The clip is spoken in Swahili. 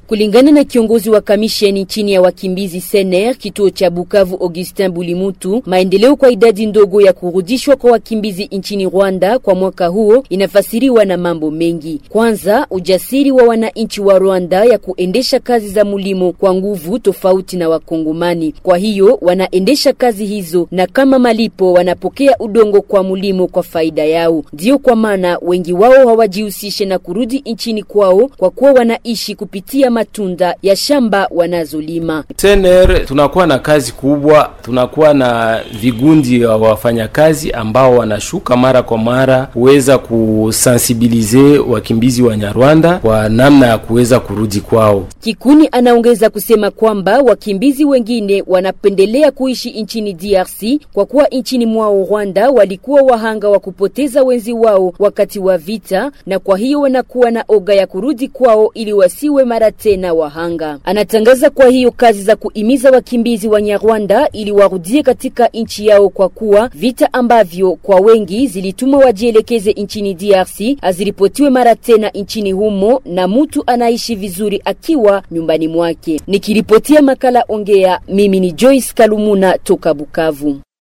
Kulingana na kiongozi wa kamisheni chini ya wakimbizi Sener kituo cha Bukavu Augustin Bulimutu, maendeleo kwa idadi ndogo ya kurudishwa kwa wakimbizi nchini Rwanda kwa mwaka huo inafasiriwa na mambo mengi. Kwanza, ujasiri wa wananchi wa Rwanda ya kuendesha kazi za mulimo kwa nguvu tofauti na Wakongomani. Kwa hiyo wanaendesha kazi hizo na kama malipo wanapokea udongo kwa mulimo kwa faida yao. Ndiyo kwa maana wengi wao hawajihusishe na kurudi nchini kwao kwa kuwa wanaishi kupitia matunda ya shamba wanazolima. Sener tunakuwa na kazi kubwa, tunakuwa na vigundi wa wafanyakazi ambao wanashuka mara kwa mara kuweza kusensibilize wakimbizi wa Nyarwanda kwa namna ya kuweza kurudi kwao. Kikuni anaongeza kusema kwamba wakimbizi wengine wanapendelea kuishi nchini DRC kwa kuwa nchini mwao Rwanda walikuwa wahanga wa kupoteza wenzi wao wakati wa vita, na kwa hiyo wanakuwa na oga ya kurudi kwao ili wasiwe mara tena wahanga. Anatangaza kwa hiyo kazi za kuimiza wakimbizi wa Nyarwanda ili warudie katika nchi yao, kwa kuwa vita ambavyo kwa wengi zilituma wajielekeze nchini DRC aziripotiwe mara tena nchini humo, na mtu anaishi vizuri akiwa nyumbani mwake. Nikiripotia makala Ongea, mimi ni Joyce Kalumuna toka Bukavu.